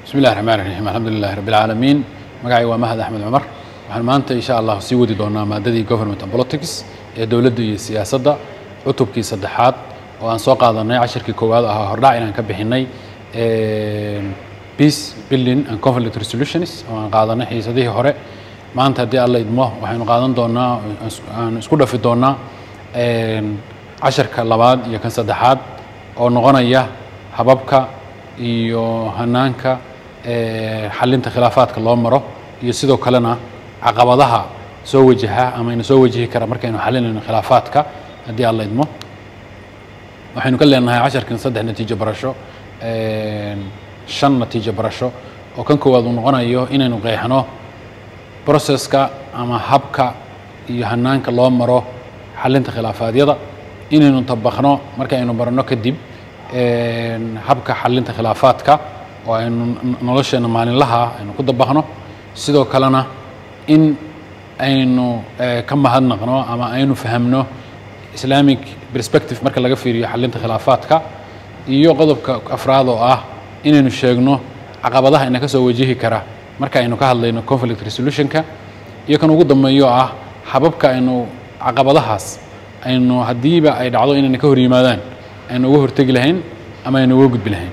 bismi illahi raxmaan raxiim alxamdu lilahi rabbi alcaalamiin magacay waa mahad axmed cumar waxaan maanta insha allah sii wadi doonaa maadadii government and politics ee dowladda iyo siyaasadda cutubkii saddexaad oo aan soo qaadanay cashirkii koowaad ahaa hordhac inaan ka bixinay peace building and conflict resolutions oo aan qaadanay xiisadihii hore maanta haddii alla idmo waxaynu qaadan doonaa aan isku dhafi doonaa casharka labaad iyo kan saddexaad oo noqonaya hababka iyo hanaanka xalinta khilaafaadka loo maro iyo sidoo kalena caqabadaha soo wajaha ama ina soo wajihi kara markaynu xalinayno khilaafaadka haddii alla idmo waxaynu ka leenahay casharkan saddex natiijo barasho shan natiijo barasho oo kan koowaad uu noqonayo inaynu qeexno processka ama habka iyo hanaanka loo maro xalinta khilaafaadyada inaynu tabaqno markaynu barano kadib habka xalinta khilaafaadka oo aynu nolosheena maalinlaha aynu ku dabaqno sidoo kalena in aynu ka mahadnaqno ama aynu fahamno islamic perspective marka laga fiiriyo xalinta khilaafaadka iyo qodobka afraad oo ah inaynu sheegno caqabadaha ina ka soo wajihi kara marka aynu ka hadlayno conflict resolutionka iyo kan ugu dambeeyo ah hababka aynu caqabadahaas aynu haddiiba ay dhacdo inayna ka hor yimaadaan aynu uga hortegi lahayn ama aynu uga gudbi lahayn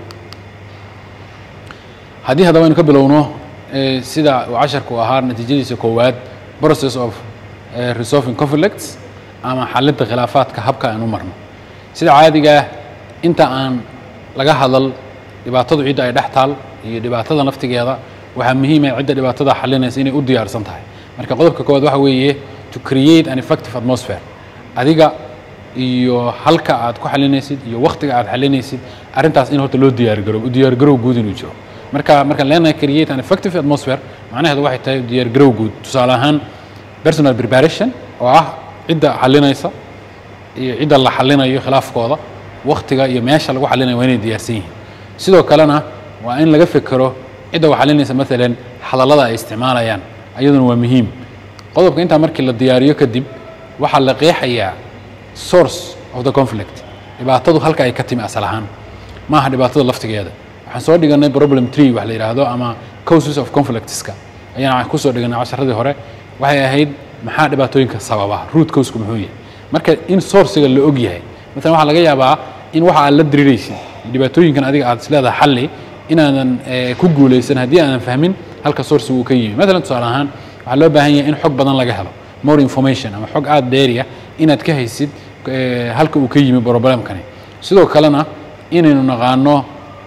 haddii haddaba aynu ka bilowno sida uu casharku ahaa natiijadiisa koowaad process of resolving conflicts ama xalinta khilaafaadka habka aan u marno sida caadigaa inta aan laga hadal dhibaatadu cidda ay dhex taal iyo dhibaatada naftigeeda waxaa muhiima cidda dhibaatada xalinaysa inay u diyaarsan tahay marka qodobka koowaad waxa weeye to create an effective atmosphere adiga iyo halka aad ku xalinaysid iyo waktiga aad xalinaysid arrintaas in horta loo diyaargarow u diyaargarow guud inuu jiro marka markaan leenahay create an effective atmosphere macnaheedu waxay tahay diyaargarow guud tusaale ahaan personal preparation oo ah cidda xalinaysa iyo cidda la xalinayo khilaafkooda waktiga iyo meesha lagu xalinayo waa inay diyaarsan yihiin sidoo kalena waa in laga fekero cidda wax xalinaysa maalan hadallada ay isticmaalayaan ayaduna waa muhiim qodobka intaa markii la diyaariyo kadib waxaa la qeexayaa source of the conflict dhibaatadu halka ay ka timi asal ahaan ma aha dhibaatada laftigeeda waxaan soo dhiganay problem tree wax la yidhaahdo ama causes of conflictska ayaan kusoo dhiganay casharadii hore waxay ahayd maxaa dhibaatooyinka sababa root causku muxuu yahay marka in sourciga la og yahay maalan waxaa laga yaabaa in waxa aad la diriraysid dhibaatooyinkan adiga aad isleedahay xalli inaadan ku guulaysan haddii aadan fahmin halka sourciga uu ka yimi maalan tusaale ahaan waxaa loo baahan yahay in xog badan laga helo more information ama xog aada dheeriya inaad ka haysid halka uu ka yimi problemkani sidoo kalena inaynu naqaano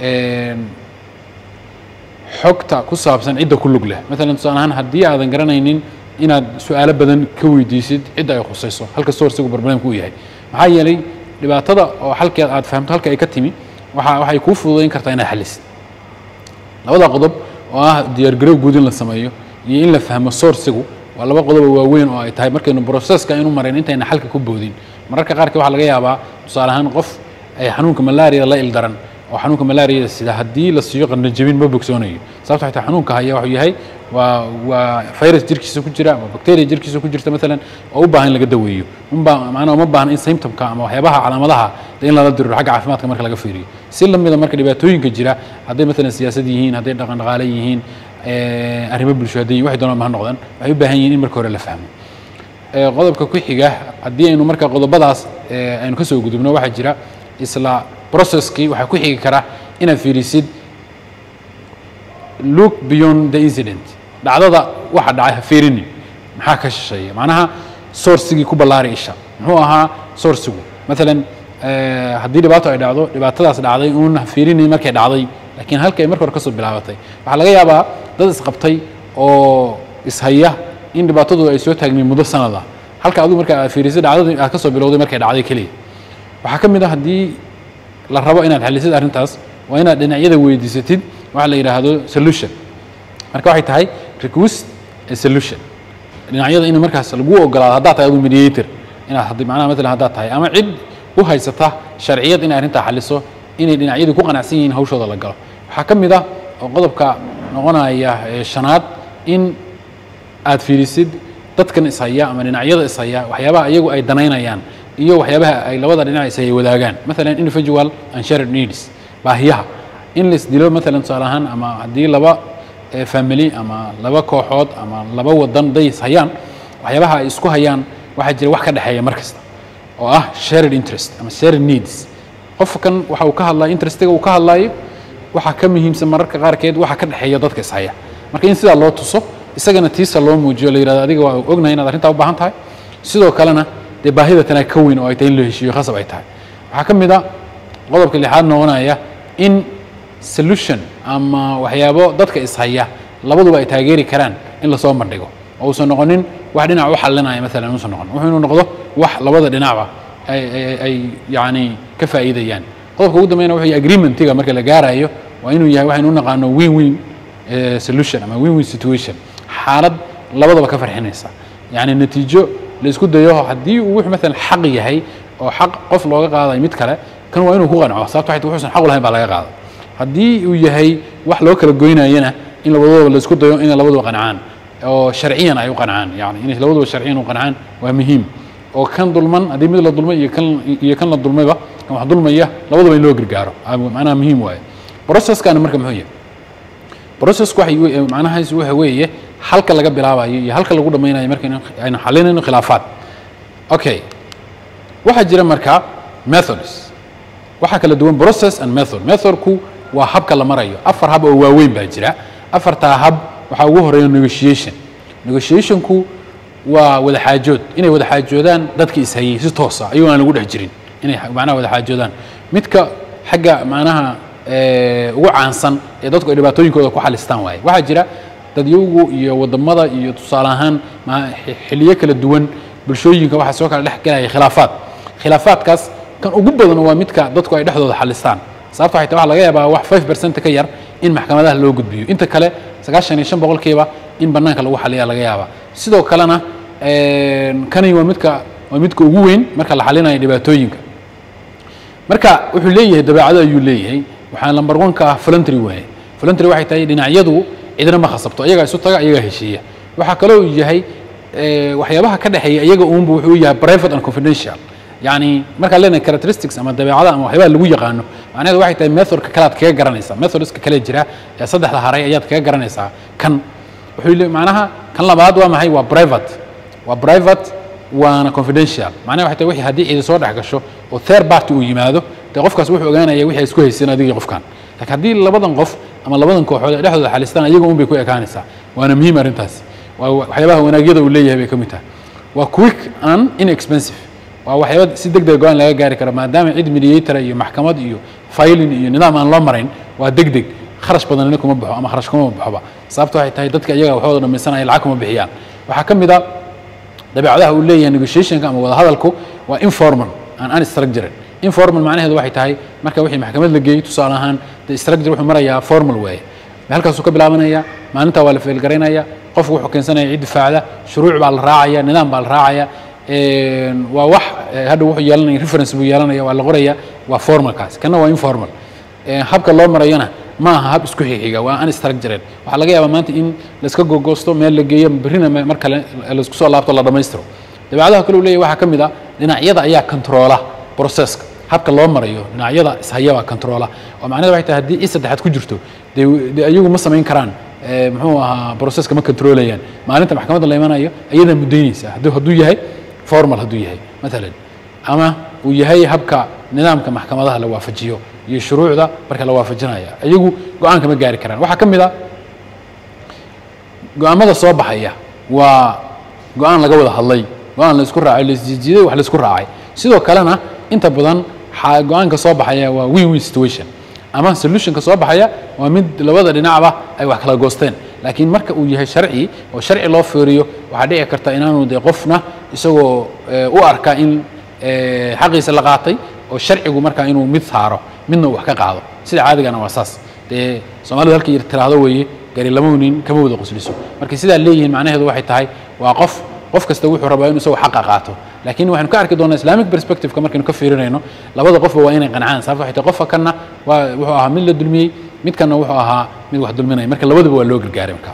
xogta ku saabsan cidda ku lug leh maalan tusaale ahaan haddii aadan garanaynin inaad su-aalo badan ka weydiisid cidda ay khusayso halka sourcigu problemka uu yahay maxaa yeelay dhibaatada oo halkeed aad fahamto halka ay ka timi waa waxay kuu fududayn kartaa inaad xalisid labada qodob oo ah diyaargarow guud in la sameeyo iyo in la fahmo sourcigu waa laba qodobo waaweyn oo ay tahay markaynu processka aynu marayn intayna xalka ku boodin mararka qaarkii waxaa laga yaabaa tusaale ahaan qof ay xanuunka malaria la ildaran oo xanuunka malaria sida haddii la siiyo qandhajabin ma bogsoonayo sababto xitaa xanuunka haya wuxuu yahay waa waa virus jirkiisa ku jira ama bacteria jirkiisa ku jirta maalan oo u baahan in laga daweeyo unbaa macnaha uma baahna in symptomka ama waxyaabaha calaamadaha in lala diriro xagga caafimaadka marka laga fiiriyo si lamida marka dhibaatooyinka jira hadday maalan siyaasad yihiin hadday dhaqan dhaqaale yihiin arrimo bulsho hadday waxay doonaan ma noqdaan waxay u baahan yihiin in marka hore la fahmo qodobka ku xiga haddii aynu marka qodobadaas aynu ka soo gudubno waxaa jira isla processkii waxaa ku xigi kara inaad fiirisid look beyond the incident dhacdada waxa dhacay ha fiirinin maxaa ka shisheeya macnaha sourcigii ku ballaari isha muxuu ahaa sourcigu maalan haddii dhibaato ay dhacdo dhibaatadaas dhacday uun ha fiirinin markay dhacday laakiin halka ay marka hore kasoo bilaabatay waxaa laga yaabaa dad isqabtay oo ishaya in dhibaatadu ay soo taagmeen muddo sanada halka adigu marka aad fiirisid dhacdadii aad kasoo bilowday markay dhacday keliya waxaa ka mid ah haddii la rabo inaad xalisid arrintaas waa inaad dhinacyada weydiisatid waxa la yidhaahdo solution marka waxay tahay request a solution dhinacyada in markaas lagu ogolaado haddaad tahay adu mediator inaad haddii macnaha matalan haddaad tahay ama cid u haysata sharciyad inay arrintaa xaliso inay dhinacyadu ku qanacsan yihiin hawshooda la galo waxaa ka mid ah oo qodobka noqonaya shanaad in aad fiirisid dadkan ishaya ama dhinacyada ishaya waxyaabaha iyagu ay danaynayaan iyo waxyaabaha ay labada dhinac ishaya wadaagaan maalan individual and shared needs baahiyaha in lais dilo maalan tusaale ahaan ama haddii laba family ama laba kooxood ama laba wadan days hayaan waxyaabaha ay isku hayaan waxaa jira wax ka dhexeeya mar kasta oo ah shared interest ama shared needs qofkan waxa uu ka hadlayo interestiga uu ka hadlayo waxaa ka muhiimsan mararka qaarkeed waxa ka dhexeeya dadka ishaya marka in sidaa loo tuso isagana tiisa loo muujiyo la yidhahdo adiga waa ognahay inaad arrintaa u baahan tahay sidoo kalena dee baahida tanaa ka weyn oo ay tahay in la heshiiyo khasab ay tahay waxaa ka mid a qodobka lixaad noqonaya in solution ama waxyaabo dadka ishaya labaduba ay taageeri karaan in lasoo bandhigo oo uusan noqonin wax dhinac u xalinaya maalan uusan noqon wuxuu inuu noqdo wax labada dhinacba ay ay yacni ka faa'iidayaan qodobka ugu dambeyna wuxuu yahay agreementiga marka la gaarayo waa inuu yahay waxaynu u naqaano win win solution ama win win situation xaalad labadaba ka farxinaysa yacni natiijo la isku dayo haddii uu wuxuu maalan xaq yahay oo xaq qof looga qaadayo mid kale kan waa inuu ku qanco sababto waxay wuxuusan xaq u lahayn baa laga qaada haddii uu yahay wax loo kala goynayana in labadooda la isku dayo inay labaduba qancaan oo sharciyan ay u qancaan yani inay labaduba sharciyan u qancaan waa muhiim oo kan dulman haddii mid la dulmay iyo kan iyo kan la dulmayba kan wax dulmaya labaduba in loo gargaaro macnaha muhiim waaye processkana marka muxuu yahay processku waxay macnahaas waxa weeye halka laga bilaabayo iyo halka lagu dhammaynayo marka aynu xalinayno khilaafaad okay waxaa jira marka methods waxaa kala duwan process and method methodku waa habka la marayo afar hab oo waaweyn baa jira afartaa hab waxaa ugu horeeya negotiation negotiationku waa wada xaajood inay wada xaajoodaan dadka ishayey si toosa ayagoo aan lagu dhex jirin inay macnaha wada xaajoodaan midka xagga macnaha ugu caansan ee dadku ay dhibaatooyinkooda ku xalistaan waaye waxaa jira dadyagu iyo wadamada iyo tusaale ahaan xiliyo kala duwan bulshooyinka waxaa soo kala dhex galaya khilaafaad khilaafaadkaas kan ugu badan waa midka dadku ay dhexdooda xalistaan sababta waxay tahay waxa laga yaabaa wax 5 percent ka yar in maxkamadaha loo gudbiyo inta kale sagaashan iyo shan boqolkiiba in bannaanka lagu xaliya laga yaabaa sidoo kalena kani waa midka waa midka ugu weyn marka la xalinayo dhibaatooyinka marka wuxuu leeyahay dabeecado ayuu leeyahay waxaa number one ka ah voluntary waaye voluntary waxay tahay dhinacyadu cidna ma khasabto iyagaa isu taga iyagaa heshiiya waxaa kaloo uu yahay waxyaabaha ka dhexeeya iyaga uunba wuxuu yahay private and confidential yani markaan leenahay characteristics ama dabeecada ama waxyaabaha lagu yaqaano macnaheedu waxay tahay methodka kale aad kaga garanaysaa methodska kale jira ee saddexda haray ayaad kaga garanaysaa kan wuxuu le macnaha kan labaad waa maxay waa private waa private waana confidential macnaha waxay tahay wixii haddii cidi soo dhex gasho oo third party uu yimaado dee qofkaas wuxuu ogaanaya wixii ay isku haysteen adigii qofkan laakiin haddii labadan qof ama labadan kooxood ay dhexdooda xalistaan iyaga un bay ku ekaanaysaa waana muhiim arrintaasi waa waxyaabaha wanaagyada uu leeyahay bay ka mid tahay waa quick and inexpensive waa waxyaaba si deg deg go-aan laga gaari karo maadaama cid mediator iyo maxkamad iyo filing iyo nidaam aan loo marayn waa deg deg kharash badanina kuma baxo ama kharash kuma baxoba sababta waxay tahay dadka iyaga waxooda dhamaysanaya lacag kuma bixiyaan waxaa ka mid a dabeecadaha uu leeyahay negotiationka ama wadahadalku waa informal and unstructured informal macnaheedu waxay tahay marka wixii maxkamad la geeyey tusaale ahaan de structure wuxuu marayaa formal waaye halkaasuu ka bilaabanaya maalintaa waa la feelgaraynaya qofku wuxuu keensanaya cid difaacda shuruuc baa la raacaya nidaam baa la raacaya waa wax hadha wuxuu yeelanaya reference buu yeelanaya waa la qoraya waa formalkaas kana waa informal habka loo marayana ma aha hab isku xixiga waa unstructured waxaa laga yaabaa maanta in laiska gogoosto meel la geeyo berrina mar kale laisku soo laabto la dhammaystiro dabeecadaha kale uu leeyahy waxaa ka mid ah dhinacyada ayaa controla processka habka loo marayo dhinacyada ishayabaa controla oo macnaheed waxay tahay haddii i saddexaad ku jirto dee dee ayagu ma samayn karaan muxuu ahaa processka ma controlayaan maalinta maxkamadda la imanayo ayadaa muddaynaysa hadduu hadduu yahay formal hadduu yahay maalan ama uu yahay habka nidaamka maxkamadaha la waafajiyo iyo shuruucda marka la waafajinaya iyagu go-aanka ma gaari karaan waxaa ka mid a go-aamada soo baxaya waa go-aan laga wada hadlay go-aan la isku raacay laisjiijiiday wax la isku raacay sidoo kalena inta badan go-aanka soo baxaya waa win win situation ama solutionka soo baxaya waa mid labada dhinacba ay wax kala goosteen laakiin marka uu yahay sharci oo sharci loo fiiriyo waxaa dhici karta inaanu dee qofna isagoo u arka in xaqiisa la qaatay oo sharcigu markaa inuu mid saaro midna uu wax ka qaado sida caadigana waa saas dee soomaalidu halkii tiraahdo weeye gari lama nin kama wada qosliso marka sidaa leeyihiin macnaheedu waxay tahay waa qof qof kasta wuxuu rabaa inuu isagoo xaqa qaato laakiin waxaynu ka arki doonaa islamic perspectiveka markaynu ka fiirinayno labada qofba waa inay qancaan sababta waxay tahay qofka kanna waa wuxuu ahaa mid la dulmiyey midkanna wuxuu ahaa mid wax dulminaya marka labadaba waa loo gargaaray marka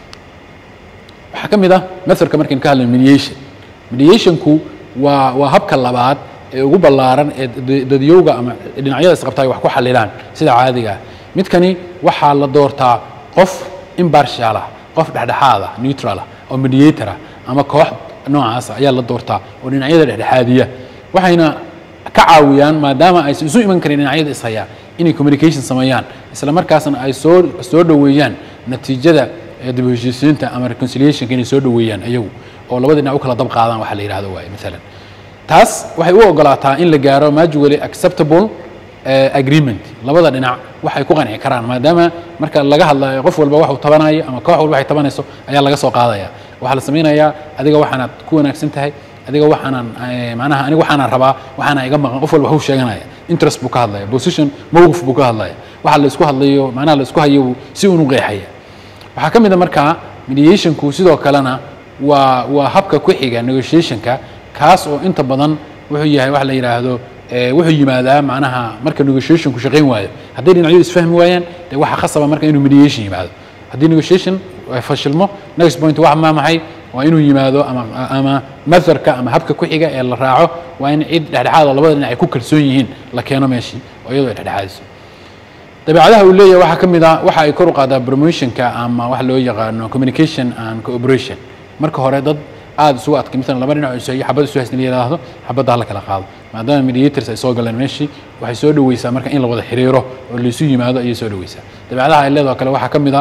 waxaa ka mid ah methodka markaynu ka hadlayno mediation mediationku waa waa habka labaad ee ugu ballaaran ee dadyowga ama dhinacyada isqabta ay wax ku xalilaan sida caadiga ah midkani waxaa la doortaa qof impartial ah qof dhexdhexaad ah neutral ah oo mediator ah ama koox noocaas ayaa la doortaa oo dhinacyada dhexdhexaadiya waxayna ka caawiyaan maadaama aysan isu iman karin dhinacyada ishayaa inay communication sameeyaan isla markaasna ay soo soo dhoweeyaan natiijada dib u heshiisiinta ama reconciliationka inay soo dhoweeyaan iyagu oo labada dhinac u kala dab qaadaan waxa la yidhahdo waaye maalan taas waxay u ogolaataa in la gaaro mutually acceptable agreement labada dhinac waxay ku qanci karaan maadaama marka laga hadlayo qof walba waxuu tabanayo ama koox walba waxay tabanayso ayaa laga soo qaadaya waxaa la samaynayaa adiga waxaanaad ku wanaagsan tahay adiga waxaanan macnaha aniga waxaanan rabaa waxaana iga maqan qof walba waxuu sheeganaya interest buu ka hadlaya position mowqif buu ka hadlaya waxa la isku hadlayo macnaha la isku hayo si uunu qeexaya waxaa ka mid a markaa mediationku sidoo kalena waa waa habka ku xiga negotiationka kaas oo inta badan wuxuu yahay wax la yidhaahdo wuxuu yimaadaa macnaha marka negotiationku shaqayn waayo hadday dhinacyadu isfahmi waayaan dee waxa khasaba marka inuu mediation yimaado haddii negotiation fashilmo next point waa maa maxay waa inuu yimaado ama ama matharka ama habka ku xiga ee la raaco waa in cid dhexdhexaad oo labada dhinac ay ku kalsoon yihiin la keeno meeshii oo iyadoo ay dhexdhexaadiso dabeecadaha uu leeyahay waxaa ka mid a waxa ay kor u qaadaa promotionka ama waxa loo yaqaano communication and cooperation marka hore dad aada isugu adkay maalan laba dhinac isu xabad isu haysna la yidhaahdo xabadda hala kala qaado maadaama mediators ay soo galeen meeshii waxay soo dhoweysaa marka in la wada xiriiro oo laysu yimaado ayay soo dhoweysaa dabeecadaha ay leedoo kale waxaa ka mid a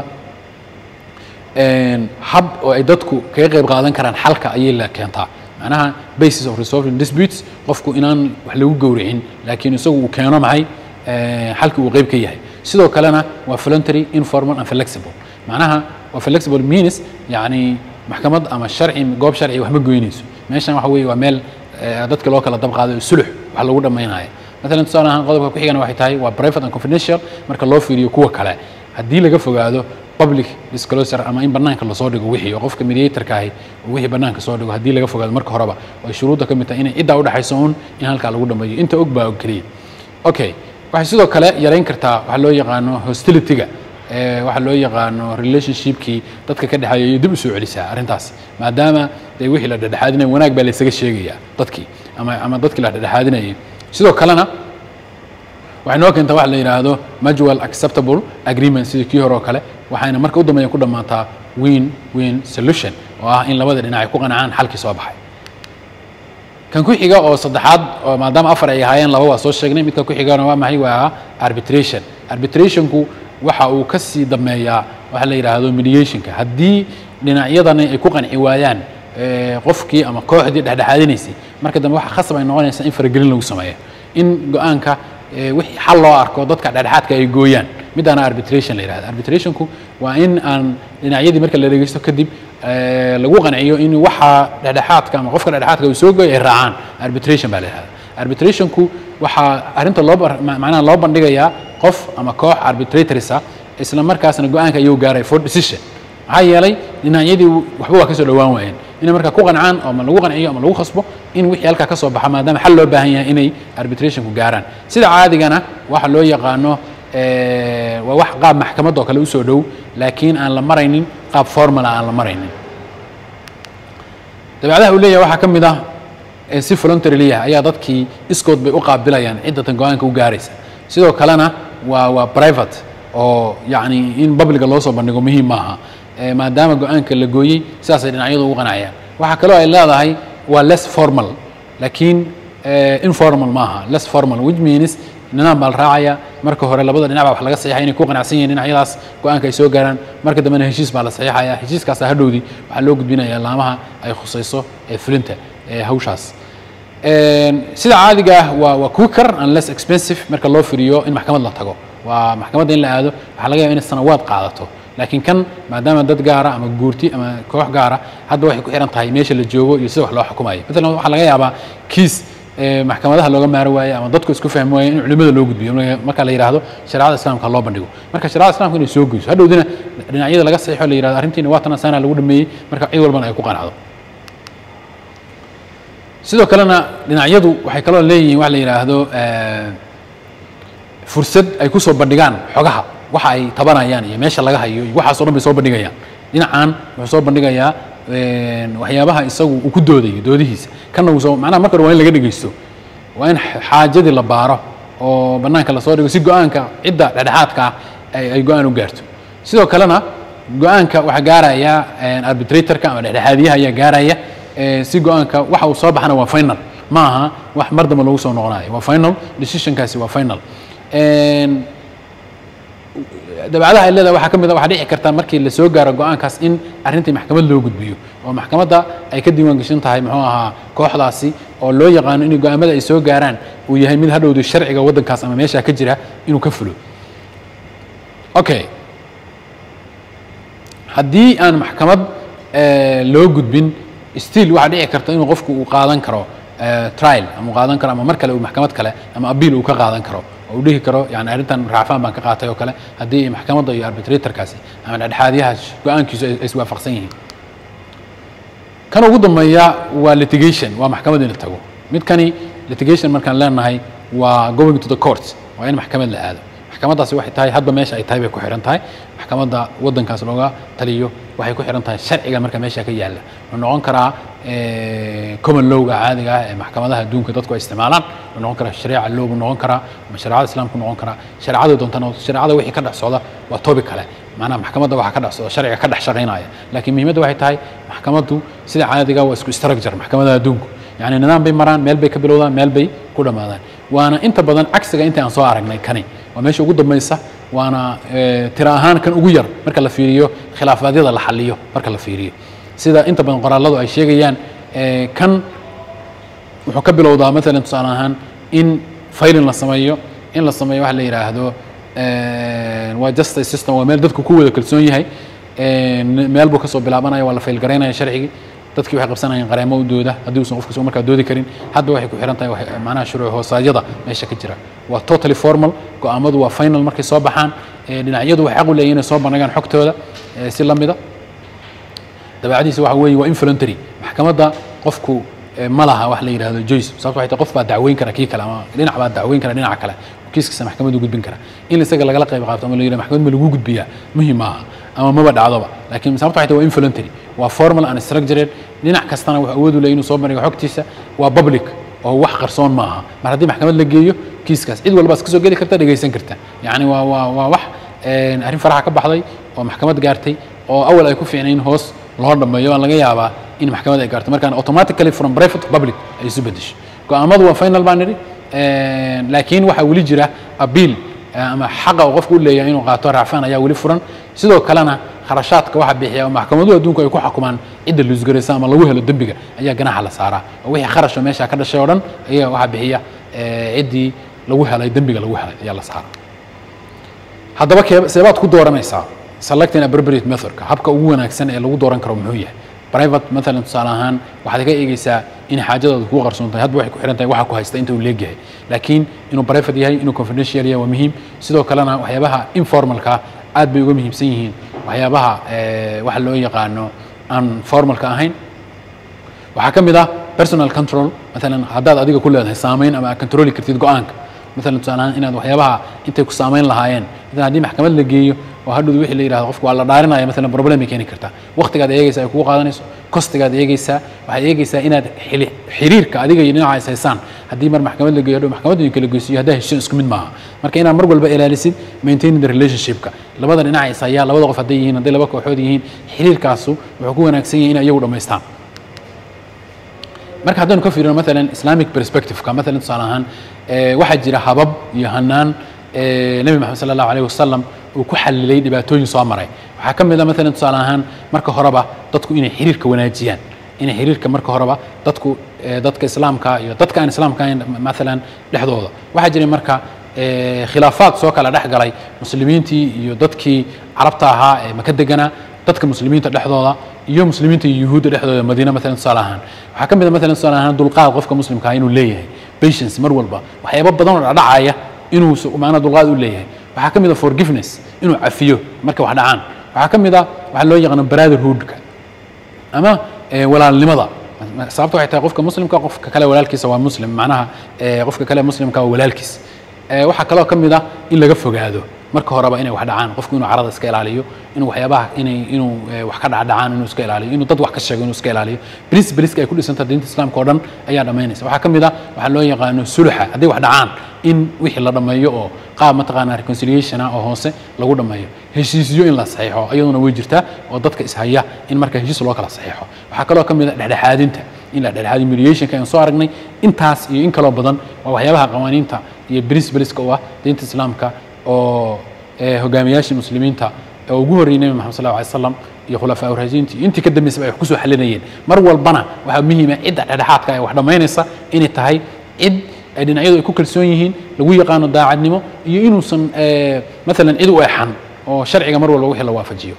hab oo ay dadku kaga qayb qaadan karaan xalka ayay la keentaa macnaha basis of resolving disputes qofku inaan wax lagu gowricin laakiin isagu uu keeno maxay xalki uu qayb ka yahay sidoo kalena waa voluntary informal and flexible macnaha waa flexible means yani maxkamad ama sharci goob sharci wax ma goynayso meeshan waxa weeye waa meel dadka loo kala dab qaaday oo sulux wax lagu dhammaynaya maalan tusaale ahaan qodobka ku xigana waxay tahay waa private and confidential marka loo fiiriyo kuwa kale haddii laga fogaado public disclosure ama in banaanka lasoo dhigo wixii oo qofka mediatorka ahi oo wixii banaanka soo dhigo haddii laga fogaado marka horeba oo ay shuruudda ka mid tahay inay ciddaa udhexayso un in halkaa lagu dhammeeyo inta og baa og keliya okay waxay sidoo kale yarayn kartaa waxa loo yaqaano hostilityga waxa loo yaqaano relationshipkii dadka ka dhexeeya iyo dib u soo celisaa arrintaas maadaama dee wixii la dhexdhexaadinaya wanaag baa laysaga sheegayaa dadkii ama ama dadkii la dhexdhexaadinayay sidoo kalena waxay noo keentaa waxa la yidhaahdo mutual acceptable agreement sidii kii hore oo kale waxayna marka u dambeeya ku dhammaataa win win solution oo ah in labada dhinac ay ku qancaan xalkii soo baxay kan ku xiga oo saddexaad oo maadaama afar ay ahaayeen laba waa soo sheegnay midka ku xigana waa maxay waa arbitration arbitrationku waxa uu ka sii dameeyaa waxa la yidhaahdo mediationka haddii dhinacyadani ay ku qanci waayaan qofkii ama kooxdii dhexdhexaadinaysay marka dambe waxa khasab ay noqonaysaa in faragelin lagu sameeyo in go-aanka wixii xal loo arko dadka dhexdhexaadka ay gooyaan midaana arbitration la yidhahda arbitrationku waa in aan dhinacyadii marka la dhegeysto kadib lagu qanciyo in waxa dhexdhexaadka ama qofka dhexdhexaadka uu soo gooy ay raacaan arbitration baa la yidhahda arbitrationku waxaa arrinta loo macnaha loo bandhigayaa qof ama koox arbitratorisa isla markaasna go-aanka ayuu gaaray for decision maxaa yeelay dhinacyadii waxba waa ka soo dhowaan waayeen inay markaa ku qancaan ama lagu qanciyo ama lagu khasbo in wixii halkaa ka soo baxa maadaama xal loo baahan yahay inay arbitrationku gaaraan sida caadigana waxa loo yaqaano waa wax qaab maxkamad oo kale usoo dhow laakiin aan la maraynin qaab formala aan la maraynin dabeecadaha uu leeyahay waxaa ka mid ah si voluntarily ah ayaa dadkii iskood bay u qaabilayaan ciddatan go-aanka u gaaraysa sidoo kalena waa waa private oo yacni in publica loo soo bandhigo muhiim maaha maadaama go-aanka la gooyey sidaasay dhinacyadu ugu qanacayaan waxaa kaloo ay leedahay waa less formal laakiin informal maaha less formal which means nidaam baa la raacaya marka hore labada dhinac baa wax laga saxiixay inay ku qanacsan yihiin dhinacyadaas go-aanka ay soo gaaraan marka dambena heshiis baa la saxiixaya heshiiskaasa hadhowdii waxaa loo gudbinaya laamaha ay khusayso ee fulinta ee hawshaas sida caadiga ah waa waa quicker and less expensive marka loo firiyo in maxkamad la tago waa maxkamadda in la aado waxaa laga yaba inay sanawaad qaadato laakiin kan maadaama dad gaara ama guurti ama koox gaara hadda waxay ku xihan tahay meesha la joogo iyo sida wax loo xukumayo maalan waxaa laga yaabaa kiis maxkamadaha looga maari waaye ama dadku isku fahmi waaye in culimada loo gudbiyo marka la yidhaahdo shareecada islamka loo bandhigo marka shareecada islamka inay soo geyso hadhowdina dhinacyada laga saxiixo la yidhahdo arrintiina waa tan saana lagu dhameeyey marka cid walbana ay ku qanacdo sidoo kalena dhinacyadu waxay kaloo leeyihiin wax la yidhaahdo fursad ay ku soo bandhigaan xogaha waxa ay tabanayaan iyo meesha laga hayo iyo waxaas o dhan bay soo bandhigayaan dhinacan wuxuu soo bandhigayaa waxyaabaha isagu uu ku doodayo doodihiisa kana uu soo macnaha marka hore waa in laga dhegeysto waa in xaajadii la baaro oo bannaanka lasoo dhigo si go-aanka cidda dhexdhexaadka ah ay ay go-aan u gaarto sidoo kalena go-aanka waxaa gaaraya arbitratorka ama dhexdhexaadiyaha ayaa gaaraya eh, si go-aanka waxa uu soo baxana waa final ma aha wax mar dambe lagu soo noqonayo waa final decisionkaasi waa final En, dabeecadaha ay leedahay waxaa ka mid a waxaa dhici karta markii la soo gaaro go-aankaas in arrintii maxkamad loo gudbiyo oo maxkamadda ay ka diiwaan gashan tahay muxuu ahaa kooxdaasi oo loo yaqaano in go-aamada ay soo gaaraan uu yahay mid hadhowda sharciga waddankaas ama meeshaa ka jira inuu ka fulo okay haddii aan maxkamad eh, loo gudbin still waxaa dhici karta inuu qofku uu qaadan karo eh, trial ama uu qaadan karo ama mar kale uu maxkamad kale ama abiil uu ka qaadan karo oo uu dhihi karo yani arrintan raacfaan baan ka qaatay oo kale haddii maxkamadda iyo arbitratorkaasi ama dhexdhexaadiyaha go-aankiisu ay ay iswaafaqsan yihiin kan ugu dambeeya waa litigation waa maxkamad in la tago midkani litigation markaan leenahay waa going to the court waa in maxkamad la aado maxkamaddaasi waxay tahay hadba meesha ay tahay bay ku xihan tahay maxkamadda waddankaas looga taliyo waxay ku xihan tahay sharciga marka meesha ka yaalla wuxuu noqon karaa eh, common lowga caadiga ah ee maxkamadaha adduunka dadku ay isticmaalaan wuxuu noqon karaa shareeca low buu noqon karaa ama shareecada islaamku noqon karaa shareecada doontana shareecada wixii ka dhex socda waa topic kale macnaha maxkamadda waxaa ka dhex socda sharciga ka dhex shaqaynaya laakiin muhiimadda waxay tahay maxkamaddu sida caadiga waa isku structure maxkamadaha adduunku yani nidaam bay maraan meel bay ka bilowdaan meel bay ku dhammaadaan waana inta badan cagsiga inta aan soo aragnay kani waa meesha ugu dambaysa waana eh, tira ahaan kan ugu yar marka la fiiriyo khilaafaadyada la xaliyo marka la fiiriyo sida inta badan qoraalladu ay sheegayaan eh, kan wuxuu ka bilowdaa maalan tusaale ahaan in faylin la sameeyo in la sameeyo waxa la yidhaahdo eh, waa justice system waa meel dadku ku wada kalsoon yahay Eh, meel buu kasoo bilaabanaya waa la faylgaraynaya sharcigii dadkii waxay qabsanayeen qareemo u dooda haddii uusan qofka soo markaa doodi karin hadba waxay ku xihan tahay wax- macnaha shuruuc hoosaadyada meesha ka jira waa totally formal go-aamadu waa final markay soo baxaan Eh, dhinacyadu waxay xaq u leeyihin inay soo bandhigaan xogtooda eh, si la mida dabeecadiisa waxa weeye waa involuntary maxkamadda qofku eh, ma laha wax la yidhahdo joyce sababto waxay tahay qof baa dacweyn kara kii kale ama dhinac baa dacweyn kara dhinaca kale oo kiiskiisa maxkamaddu gudbin kara in isaga lagala qayb qaato ama la yidhahdo maxkamad ma lagu gudbiyaa muhim maaha ama maba dhacdoba laakiin sababto waxay tahay waa involuntary waa formal and structured dhinac kastana wuxuu awood u leeyahay inuu soo bandhigo xogtiisa waa public oo wax qarsoon maaha mar haddii maxkamad la geeyo kiiskaas cid walbaas kasoo geli karta dhegaysan karta yacni waa waa waa wax een, arrin faraxa ka baxday oo maxkamad gaartay oo awal ay ku fiicnayn hoos loo dhammeeyo aan laga yaabaa in maxkamad ay gaarto markaan automatically from private to public ay isu bedesho go-aamadu waa final baan nidhi een, laakiin waxaa weli jira abiil ama xaqa uu qofku u leeyahay inuu qaato raacfaan ayaa weli furan sidoo kalena kharashaadka waxa bixiya oo maxkamaduhu adduunku ay ku xukumaan cidda luusgaraysa ama lagu helo dembiga ayaa ganaxa la saaraa oo wixii kharasha meesha ka dhashay oo dhan ayaa waxa bixiya eh, ciddii lagu helay dembiga lagu helay ayaa la saaraa haddaba kee- seebaad ku dooranaysaa selecting appropriate methodka habka ugu wanaagsan ee lagu dooran karo muxuu yahay private maalan tusaale ahaan waxaad ka eegeysaa in xaajadaadu kuu qarsoon tahay hadba waxay ku xihan tahay waxa ku haysta inta uu leegyahay laakiin inuu private yahay inuu confidential yahay waa muhiim sidoo kalena waxyaabaha informalka aad bay uga muhiimsan yihiin waxyaabaha eh, waxa loo yaqaano aan formalka ahayn waxaa ka mid ah personal control maalan haddaad adiga ku leedahay saameyn ama aad controli kartid go-aanka maalan tusaale ahaan inaad waxyaabaha intay ku saameyn lahaayeen maalan haddii maxkamad la geeyo oo hadhow wixii la yidhahdo qofku waa la dhaarinaya maalan problem ay keeni kartaa waqtigaad eegaysaa ay kugu qaadanayso kostigaad eegaysaa waxaad eegaysaa inaad xili- xiriirka adiga iyo dhinaca is haysaan haddii mar maxkamad la geeyo hadhow maxkamadda idin kala geysiyo haddaa heshiin isku mid maaha marka inaad mar walba ilaalisid maintaining the relationshipka labada dhinaca is hayaa labada qof hadday yihiin hadday laba kooxood yihiin xiriirkaasu wuxuu ku wanaagsan yahay in iyagu dhammaystaan marka haddaynu ka fiirino maalan islamic perspectiveka maalan tusaale ahaan eh, waxaa jira habab iyo hanaan eh, nebi maxamed sala allahu alayh wasalam uu ku xalilay dhibaatooyin soo maray waxaa ka mid a maalan tusaale ahaan marka horeba dadku inay xiriirka wanaajiyaan inay xiriirka marka horeba dadku eh, dadka islaamka iyo dadka aan islaamka ahayn maalan dhexdooda waxaa jiray marka eh, khilaafaad soo kala dhex galay muslimiintii iyo dadkii carabta ahaa ee maka deganaa dadka muslimiinta dhexdooda iyo muslimiinta iyo yuhuudda dhexdooda madiina maalan tusaale ahaan waxaa ka mid a maalan tusaale ahaan dulqaad qofka muslimka ah inuu leeyahay patience mar walba waxyaabo badan oo dhacaya inuu s- macnaha dulqaad u leeyahay waxaa ka mid a forgiveness inuu cafiyo marka wax dhacaan waxaa ka mid a waxaa loo yaqaano brotherhoodka ama eh, walaalnimada sababta waxay tahay qofka muslimka qofka kale walaalkiisa waa muslim macnaha eh, qofka kale muslimka waa walaalkiis Eh, waxaa kaloo ka mid ah in laga fogaado marka horeba inay wax dhacaan qofku inuu carada iska ilaaliyo inuu waxyaabaha inay inuu eh, wax ka dhacdhacaan inuu iska ilaaliyo inuu dad wax ka sheego inuu iska ilaaliyo principleska ay ku dhisantahay diinta islaamka oo dhan ayaa dhammaynaysa waxaa ka mid ah waxaa loo yaqaano suluxa haddii wax dhacaan in wixii la dhammeeyo oo qaab mataqaanaa reconciliation ah oo hoose lagu dhammeeyo heshiisyo in la saxiixo iyaduna way jirtaa oo dadka ishaya in marka heshiis loo kala saxiixo waxaa kaloo ka mid ah dhexdhexaadinta in la dhexdhexaadiyo mediationka aan soo aragnay intaas iyo in kaloo badan waa waxyaabaha qawaaniinta iyo principleska u ah diinta islaamka oo eh, hogaamiyaashii muslimiinta oo ugu horreeyay nebi maxamed sal alay slam iyo khulafaa urasiintii intii ka dambeysaba ay wax kusoo xalinayeen mar walbana waxaa muhiima cidda dhexdhexaadka ee wax dhammaynaysa inay tahay cid ay dhinacyadu ay ku kalsoon yihiin lagu yaqaano daacadnimo iyo inuusan eh, maalan cid u exan oo sharciga mar walba wixii la waafajiyo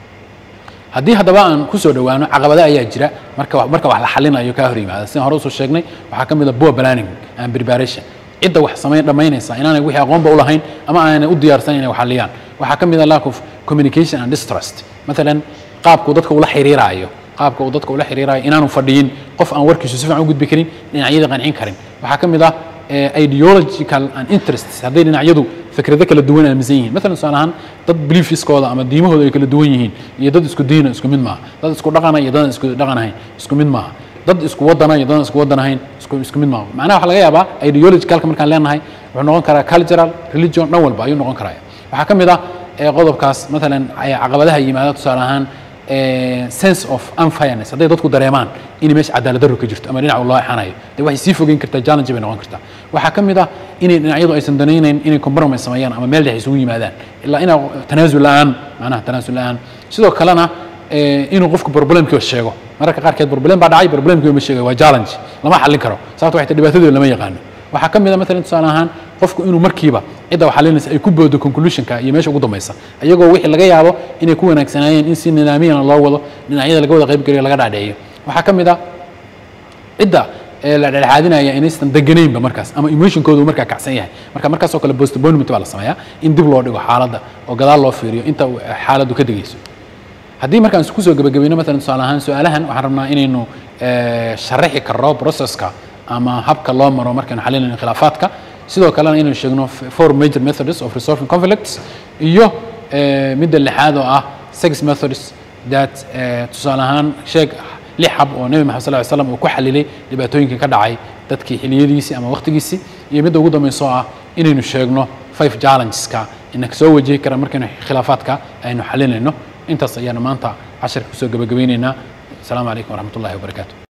haddii haddaba aan kusoo dhowaano caqabado ayaa jira marka marka wax la xalinayo kaa hor yimaada sidaan hore usoo sheegnay waxaa ka mid a poor planning and preparation cidda wax samayn dhammaynaysa inaanay wixii aqoonba u lahayn ama aanay u diyaarsan inay wax xaliyaan waxaa ka mid a lack of communication and distrust maalan qaabku dadka ula xiriiraayo qaabka uu dadka ula xiriiraayo inaanu fadhiyin qof aan warkiisu si fiican u gudbi karin dhinacyada qancin karin waxaa ka mid ah eh, ideological and interests hadday dhinacyadu fikrado kala duwan aaminsan yihiin maalan tusaale ahaan dad beliefskooda ama diimahooda ay kala duwan yihiin iyo dad isku diina isku mid maaha dad isku dhaqana iyo dad isku dhaqan ahayn isku mid maaha dad isku wadana iyo dad isku wadan ahayn isku isku mid maaha macnaha waxaa laga yaabaa ideologicalka markaan leenahay wuxuu noqon karaa cultural religion dhan walba ayuu noqon karaya waxaa ka mid ah eh, qodobkaas maalan eh, caqabadaha yimaada tusaale ahaan eh, sense of unfairness hadday dadku dareemaan in meesha cadaalad darro ka jirto ama dhinac loo exanayo dee waxay sii fogeyn kartaa challenge bay noqon kartaa waxaa ka mid ah inay dhinacyadu aysan danaynayn inay compromise sameeyaan ama meel dhex isugu yimaadaan ilaa inaa tanaasul la-aan macnaha tanaasul la-aan sidoo kalena eh, inuu qofku problemkii sheego mararka qaarkeed problem baa dhacay problemkii ma sheegayo waa challenge lama xallin karo sababto waxay tahay dhibaatadooda lama yaqaano waxaa ka mid a maalan tusaale ahaan qofku inuu markiiba cidda wax xalinaysa ay ku boodo conclusionka iyo meesha ugu dambaysa iyagoo wixii laga yaabo inay ku wanaagsanaayeen in si nidaamiyana loo wado dhinacyada laga wada qaybgeliyo laga dhaadheeyo waxaa ka mid ah cidda ee la dhexaadinaya inaysan deganaynba markaas ama emotionkoodu markaa kacsan yahay marka markaasoo kale postponement baa la sameeyaa in dib loo dhigo xaaladda oo gadaal loo fiiriyo inta uu xaaladdu ka degayso haddii markaan isku soo gebagabayno maalan tusaale ahaan su-aalahan waxaan rabnaa inaynu eh, sharaxi karno processka ama habka loo maro markaynu xalinayno khilaafaadka sidoo kalena inaynu sheegno f- four major methods of resolving conflicts iyo eh, midda lixaad oo ah six methods that eh, tusaale ahaan sheeg lix hab oo nebi maxamed sal ly slam uu ku xalilay dhibaatooyinkii ka dhacay dadkii xiliyadiisii ama waqtigiisii iyo midda ugu dambaysa oo ah inaynu sheegno five challengeska ina soo wajihi kara markaynu khilaafaadka aynu xalinayno intaas ayaanu maanta casharka kusoo gebagabaynaynaa asalaamu calaykum waraxmat ullahi wabarakaatu